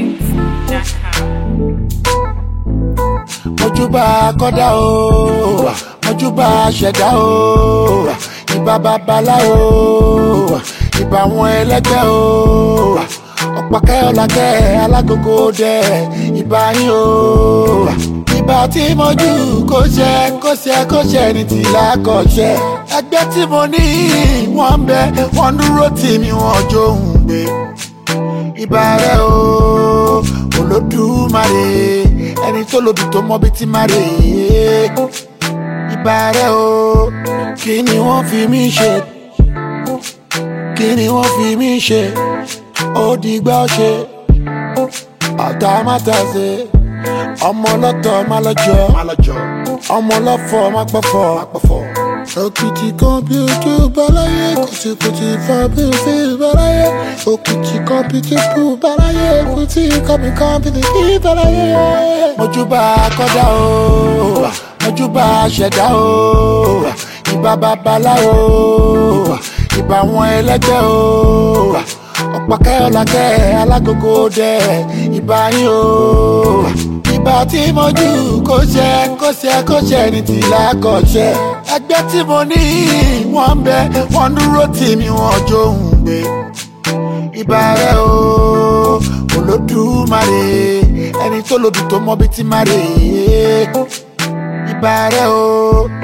mojúbà kọ́dá o mojúbà ṣẹ̀dá o ìbà babaláwo ìbà àwọn ẹlẹ́gbẹ́ o ọ̀pọ̀kẹ́ ọ̀làkẹ́ alágogo dẹ ìbà yín o ìbà tí mo jù kó ṣe kó ṣe kó ṣe ní tìlá kọ̀ ṣe ẹgbẹ́ tí mo ní wọ́n ń bẹ wọ́n dúró tì mí wọ́n jó ń gbé ìbà rẹ o olódùmarè ẹni tó lòdì tó mọ bí ti má rè é ìbà rẹ o kí ni wọ́n fi mí ṣe kí ni wọ́n fi mí ṣe ó dìgbà ṣe ọ̀tá mátà ṣe ọmọ ọlọ́tọ̀ má lọ́jọ́ ọmọ ọlọ́fọ̀ má pọ̀fọ̀. òkìtì kan bí ojú báláyé kùtìkùtì fa bí fi báláyé òkìtì kan bí kíkú báláyé kùtì kan bí kan bí fi báláyé. mojúbà kọ́dá o mojúbà ṣẹ̀dá o ìbà babaláwo ìbà àwọn ẹlẹ́gbẹ́ o ọ̀pọ̀kẹ́ ọ̀làkẹ́ alágogo dẹ ìbà yín o ìbà tí mo jù kó ṣe kó ṣe kó ṣe ní tìlá kọ̀ ṣe ẹgbẹ́ tí mo ní wọ́n ń bẹ wọ́n dúró tì mí wọ́n jó ń gbé ìbà rẹ o olódùmarè ẹni tó lòdì tó mọ bí ti má rè é ìbà rẹ o